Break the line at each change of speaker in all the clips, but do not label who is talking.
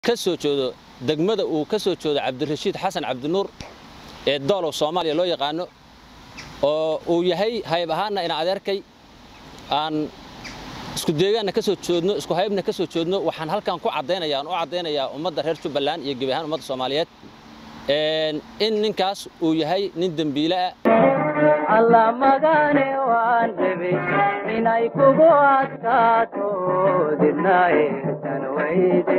ka soo jeedo degmada uu ka soo jeedo cabdirashiid xasan cabdinuur ee doolow soomaaliya loo yaqaano oo uu yahay hayb ahaanna ina adeerkay aan isku deegaanna ka soo joodno isku haybna ka soo joodno waxaan halkan ku caddaynaya aan u caddaynayaa ummadda reer jubbaland iyo gebi ahaan ummadda soomaaliyeed in ninkaas uu yahay nin dembiile ah
alla magane waan rabe inay kugu adkaato didna eesan weyde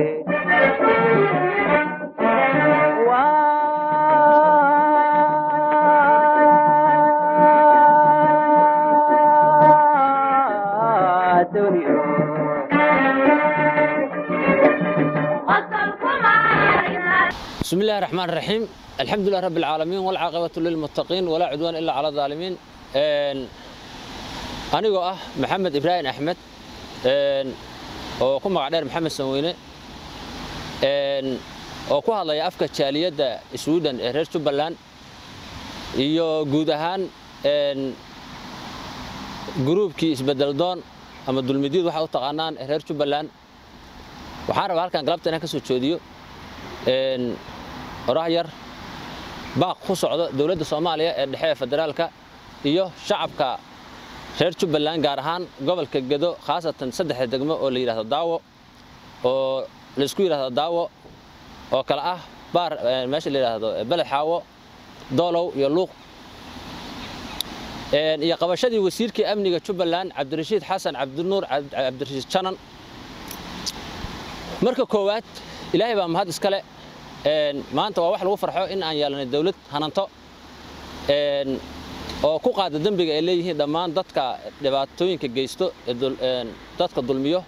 Waa dunyo
بسم الله الرحمن الرحيم الحمد لله رب العالمين والعاقبة للمتقين ولا عدوان إلا على الظالمين anigoo ah maxamed ibraahim axmed oo ku magac dheer maxamed sanweyne oo ku hadlaya afka jaaliyadda sweden ee reer jubbaland iyo guud ahaan gruubkii isbedeldoon ama dulmidyad waxa u taqaanaan ee reer jubbaland waxaan rabaa halkan galabta inaan ka soo joodiyo oraah yar baaq ku socdo dowladda soomaaliya ee dhexe ee federaalka iyo shacabka reer jubbaland gaar ahaan gobolka gedo khaasatan saddexda degmo oo la yidhahdo daawo oo laysku yidhahdo daawo oo kale ah baar meesha la yidhaahdo beled xaawo doolow iyo luuq iyo qabashadii wasiirkii amniga jubbaland cabdirashiid xasan cabdinuur cabdirashiid janan marka koowaad ilaahay baa mahad iskale maanta waa wax lagu farxo in aan yeelanay dawlad hananto oo ku qaada dembiga ay leeyihiin dhammaan dadka dhibaatooyinka geysto dadka dulmiyo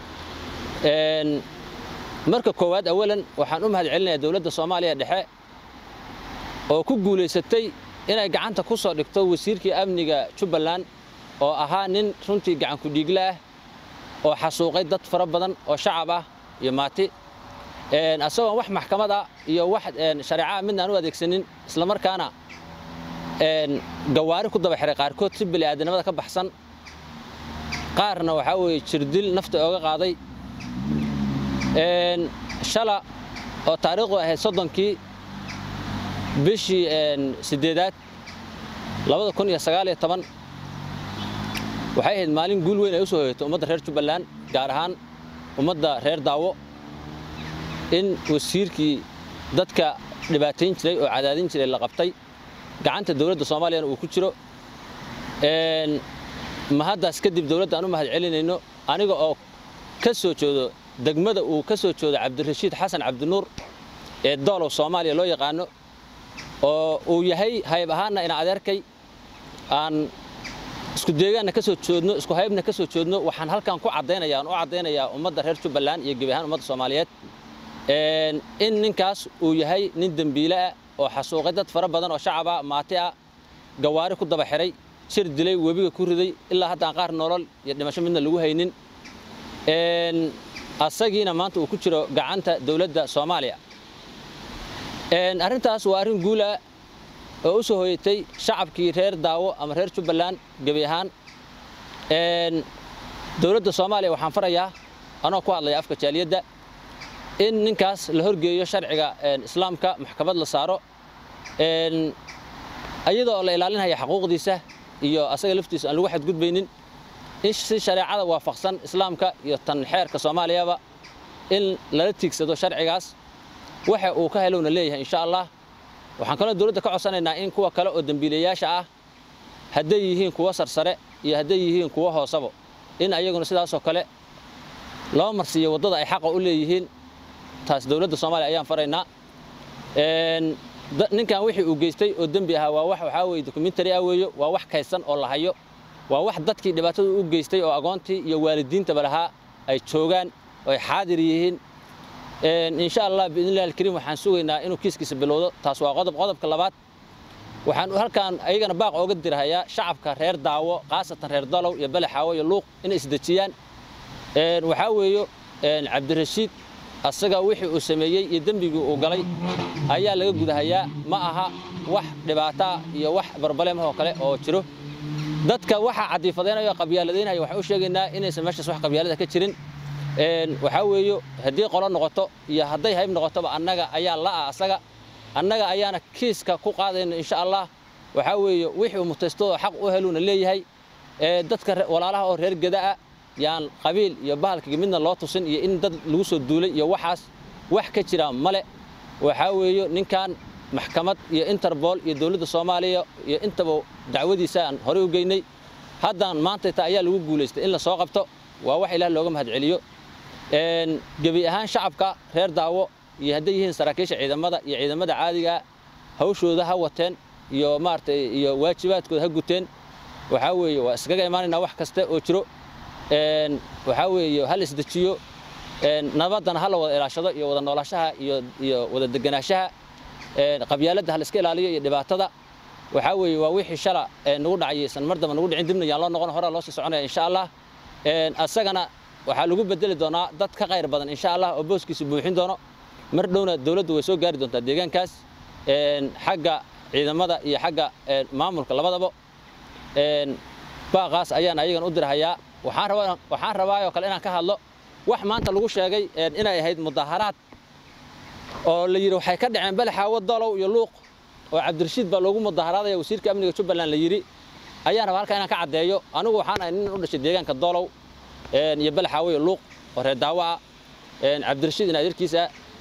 marka koowaad awalan waxaan u mahad celinayaa dowladda soomaaliya dhexe oo ku guulaysatay inay gacanta ku soo dhigto wasiirkii amniga jubbaland oo ahaa nin runtii gacanku dhiigle ah oo xasuuqay dad fara badan oo shacab ah iyo maati asagoon wax maxkamad ah iyo wax shareecaha midna aan u adeegsanin islamarkaana gawaari ku daba xiray qaarkood si bini'aadanimada ka baxsan qaarna waxaa weeye jirdil nafta ooga qaaday shala oo taariikhdu ahayd soddonkii bishii siddeedaad labada kun iyo sagaal iyo toban waxay ahayd maalin guul weyn ay u soo hoyatay ummadda reer jubbaland gaar ahaan ummadda reer daawo in wasiirkii dadka dhibaatayn jiray oo cadaadin jiray la qabtay gacanta dowladda soomaaliyana uu ku jiro mahaddaas kadib dowladda aan u mahad celinayno aniga oo ka soo jeedo degmada uu ka soo jeedo cabdirashiid xasan cabdinuur ee doolow soomaaliya loo yaqaano oo uu yahay hayb ahaanna ina adeerkay aan isku deegaanna ka soo joodno isku haybna ka soo joodno waxaan halkan ku caddaynaya aan u caddaynayaa ummadda reer jubbaland iyo gebi ahaan ummadda soomaaliyeed in ninkaas uu yahay nin dembiile ah oo xasuuqay dad fara badan oo shacab ah maati ah gawaari ku daba xiray jir dilay webiga ku riday ilaa haddaan qaar nolol iyo dhimasho midna lagu haynin asagiina maanta uu ku jiro gacanta dowladda soomaaliya arrintaas waa arrin guula oo u soo hoyatay shacabkii reer daawo ama reer jubbaland gebi ahaan dowladda soomaaliya waxaan farayaa anoo ku hadlaya afka jaaliyadda in ninkaas la horgeeyo sharciga islaamka maxkamad la saaro iyadoo la ilaalinaya xaquuqdiisa iyo asaga laftiisa aan lagu xadgudbaynin in si shareecada waafaqsan islaamka iyo tan xeerka soomaaliyaba in lala tiigsado sharcigaas waxa uu ka helowna leeyahay insha allah waxaan kaloo dowladda ka codsanaynaa in kuwa kale oo dembiilayaasha ah hadday yihiin kuwo sarsare iyo hadday yihiin kuwo hoosabo in ayaguna sidaasoo kale loo marsiiyo waddada ay xaqa u leeyihiin taas dowladda soomaaliya ayaan faraynaa ninkan wixii uu geystay oo dembi ahaa waa wax waxaa weye documentary ah weeyo waa wax kaydsan oo la hayo waa wax dadkii dhibaatada u geystay oo agoontii iyo waalidiintaba lahaa ay joogaan oo ay xaadir yihiin insha allah biidnillahi alkariim waxaan sugaynaa inuu kiiskiisa bilowdo taas waa qodob qodobka labaad waxaan halkaan ayagana baaq ooga dirhayaa shacabka reer daawo khaasatan reer dalow iyo belexaawo iyo luuq inay isdejiyaan waxaa weeyo cabdirashiid asaga wixii uu sameeyey iyo dembigii uu galay ayaa laga gudahayaa ma aha wax dhibaataa iyo wax barbaleemah oo kale oo jiro dadka waxaa cadiifadaynaya oo qabyaaladaynaya waxaan u sheegaynaa inaysan meeshaas wax qabyaalada ka jirin waxaa weeye haddii qolo noqoto iyo hadday hayb noqotoba annaga ayaa la'a asaga annaga ayaana kiiska ku qaadayna insha allah waxaa weeye wixii uu mutaystoo xaq u heluuna leeyahay dadka walaalaha oo reer gada'a yaan qabiil iyo bahalkiga midna loo tusin iyo in dad lagu soo duulay iyo waxaas wax ka jira male waxaa weeye ninkan maxkamad iyo interbol iyo dowladda soomaaliya iyo intaba dacwadiisa aan horey u geynay haddaan maantayta ayaa lagu guulaystay in la soo qabto waa wax ilaah looga mahad celiyo gebi ahaan shacabka reer daawo iyo hadday yihiin saraakiisha ciidamada iyo ciidamada caadigaa hawshooda ha wateen iyo maaragtay iyo waajibaadkooda ha guteen waxaa weeye waa iskaga imaanaynaa wax kasta oo jiro waxaa weeye hal isdejiyo nabaddana ha la wada ilaashado iyo wada noolaashaha iyo iyo wada deganaanshaha qabyaaladda ha la iska ilaaliyo iyo dhibaatada waxaa weeye waa wixii shala nagu dhacay san mar damba nagu dhicin dibna yaan loo noqon horaa loo sii soconaya insha allah asagana waxaa lagu bedeli doonaa dad ka qayr badan insha allah oo booskiisa buuxin doono mar dhowna dowladdu way soo gaari doontaa deegaankaas xagga ciidamada iyo xagga maamulka labadaba baaqaas ayaan ayagan u dirhayaa waxaan rabaa waxaan rabaa oo kale inaan ka hadlo wax maanta lagu sheegay inay ahayd mudaharaad oo la yidhi waxay ka dhaceen balaxaawo dolow iyo luuq oo cabdirashiid baa loogu mudaharaadaya wasiirka amniga jubbaland la yidhi ayaan rabaa halkaa inaan ka caddeeyo anigu waxaan ahay nin u dhashay deegaanka dolow iyo balaxaawo iyo luuq oo reer daawo ah cabdirashiid in adeerkiisa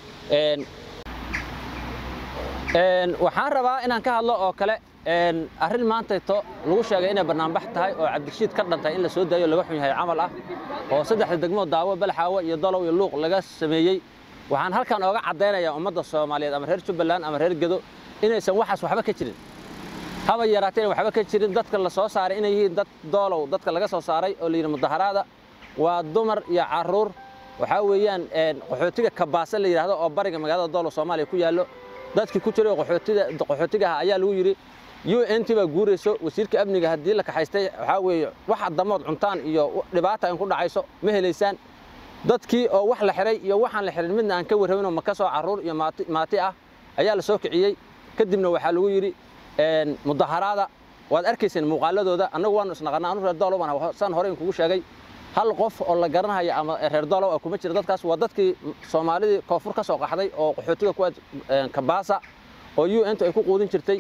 waxaan rabaa inaan ka hadlo oo kale arrin maantayto lagu sheegay inay bannaanbax tahay oo cabdirashiid ka dhantay in la soo daayo laga xun yahay camal ah oo saddexda degmo daawo balaxaawo iyo dolow iyo luuq laga sameeyey waxaan halkan ooga caddaynayaa ummadda soomaaliyeed ama reer jubbaland ama reer gedo inaysan waxaas waxba ka jirin haba yaraatee waxba ka jirin dadka la soo saaray inay yihiin dad doolow dadka laga soo saaray oo la yidhi mudaharaada waa dumar iyo carruur waxaa weeyaan qaxootiga kabaase la yidhaahdo oo bariga magaalada doolow soomaaliya ku yaallo dadkii ku jiray qaxootiga ah ayaa lagu yidhi u n t baa guurayso wasiirka amniga haddii la kaxaystay waxaa weeye wax damood cuntaan iyo dhibaata in ku dhacayso ma helaysaan dadkii oo wax la xiray iyo waxaan la xirin midna aan ka warrabinoo maka soo carruur iyo maati ah ayaa la soo kiciyey kadibna waxaa lagu yidhi mudaharaada waad arkayseen muuqaaladooda annagu waanu isnaqannaa anu reer doolow baan saan hore in kugu sheegay hal qof oo la garanaya ama reer doolow ah kuma jira dadkaas waa dadkii soomaalidii koonfur ka soo qaxday oo qaxootiga kuwaad kabaasa oo u n t ay ku quudin jirtay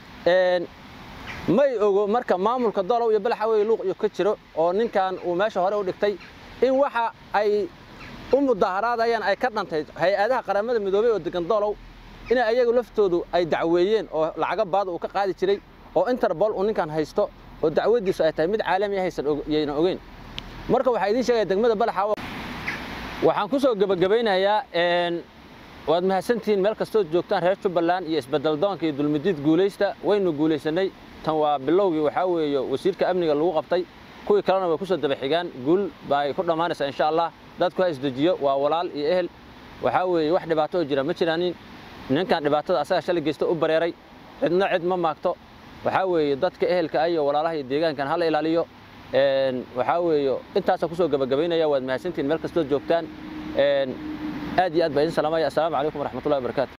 may ogo marka maamulka doolow iyo balaxawey luuq iyo ka jiro oo ninkan uu meesha hore u dhigtay in waxa ay u mudaharaadayaan ay ka dhantay hay-adaha qaramada midoobey oo degan doolow inay ayagu laftoodu ay dacweeyeen oo lacaga baada uu ka qaadi jiray oo interbol uu ninkan haysto oo dacwadiisu ay tahay mid caalami haysan yayna ogeyn marka waxaa idiin sheegaya degmada balaxaawo waxaan ku soo gebagabaynayaa waad mahadsantihiin meel kastood joogtaan reer jubbaland iyo isbeddeldoonka iyo dulmidiid guulaysta waynu guulaysanay tan waa bilowgii waxaa weeye wasiirka amniga lagu qabtay kuwii kalena way ku soo daba xigaan guul bay ku dhammaanaysaa insha allah dadku ha isdejiyo waa walaal iyo ehel waxaa weeye wax dhibaato oo jira ma jiraanin ninkan dhibaatada asaga shalay geysta u bareeray cidna cid ma maagto waxaa weeye dadka ehelka ah iyo walaalaha iyo deegaankan hala ilaaliyo waxaa weeye intaasaan kusoo gebagabaynaya waad mahadsantihiin meel kastood joogtaan aad iyo aad baa idin salaamaya assalaamu calaykum waraxmatullahi wabarakaatu